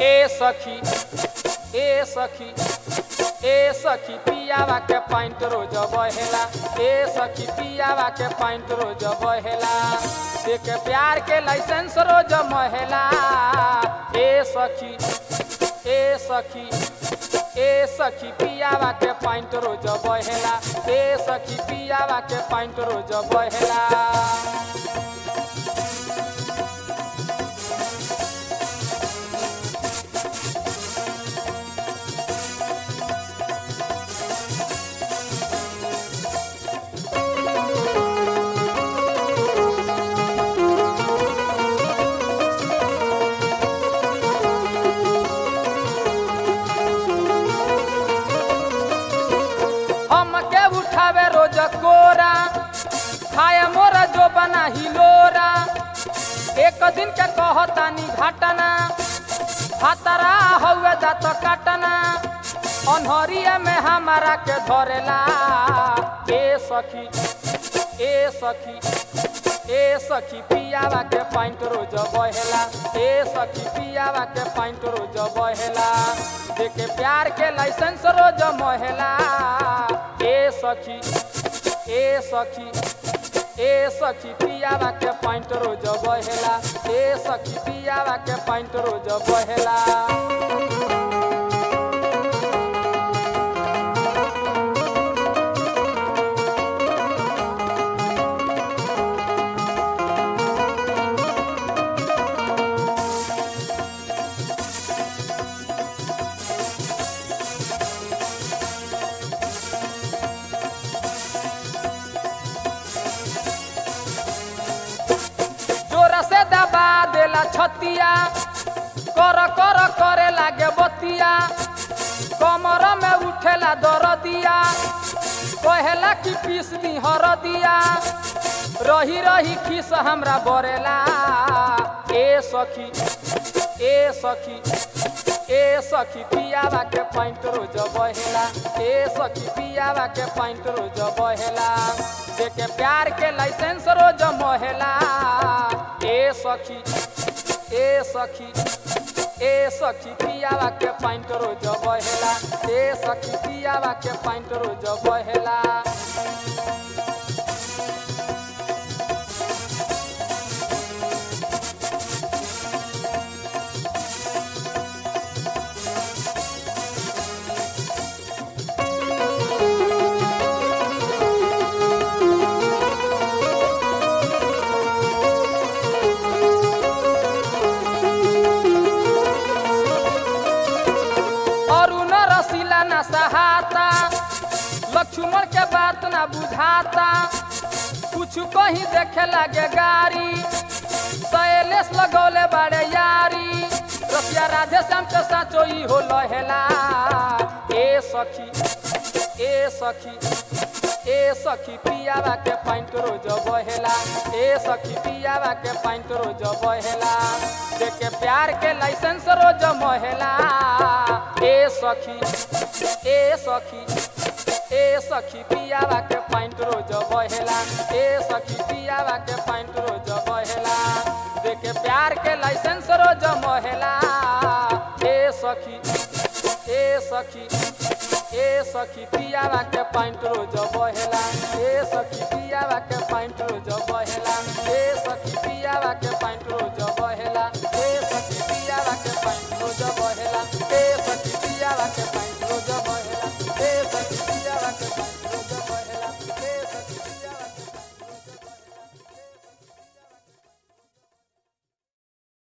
ए सखी ए सखी ए सखी पियावा के पाइंट रोज बहेला ए सखी पियावा के पाइंट रोज बहेला देख प्यार के लाइसेंस रोज महेला ए सखी ए सखी ए सखी पियावा के पाइंट रोज बहेला ए सखी पियावा के पाइंट रोज बहेला हमके उठावे रोज कोरा खाए मोरा जो बना हिलोरा एक दिन के कहतानी घटना हतरा हउए दात काटना अनहरिया में हमारा के धरेला ए सखी ए सखी ए सखी पियावा के पाइंट रोज बहेला ए सखी पियावा के पाइंट रोज बहेला देखे प्यार के लाइसेंस रोज महेला ए सखी ए सखी ए सखी पियावा के पाइंट रोज बहेला ए सखी पियावा के पाइंट रोज बहेला जोर से दबा देला छतिया कर कर करे लागे बतिया कमर में उठेला दरदिया कहेला कि पीस दी हरदिया रही रही खीस हमरा बरेला ए सखी ए सखी ए सखी पियावा के पाइंट रोज बहेला ए सखी पियावा के पाइंट रोज बहेला देखे प्यार के लाइसेंस रोज महेला ए सखी ए सखी ए सखी पियावा के पाइंट रोज बहेला ए सखी पियावा के पाइंट रोज बहेला अरुण रसीला न सहाता लक्ष्मण के बात न बुझाता कुछ कहीं देखे लगे गाड़ी शैलेश लगौले बाड़े यारी रसिया राधे श्याम के साचो ई हो लहेला ए सखी ए सखी ए सखी पियावा के पाइंट रोज बहेला ए सखी पियावा के पाइंट रोज बहेला देखे प्यार के लाइसेंस रोज महेला ए सखी ए सखी ए सखी पियावा के पाइंट रोज बहेला ए सखी पियावा के पाइंट रोज बहेला देखे प्यार के लाइसेंस रोज महेला ए सखी ए सखी ए सखी पियावा के पाइंट रोज बहेला ए सखी पियावा के पाइंट रोज बहेला ए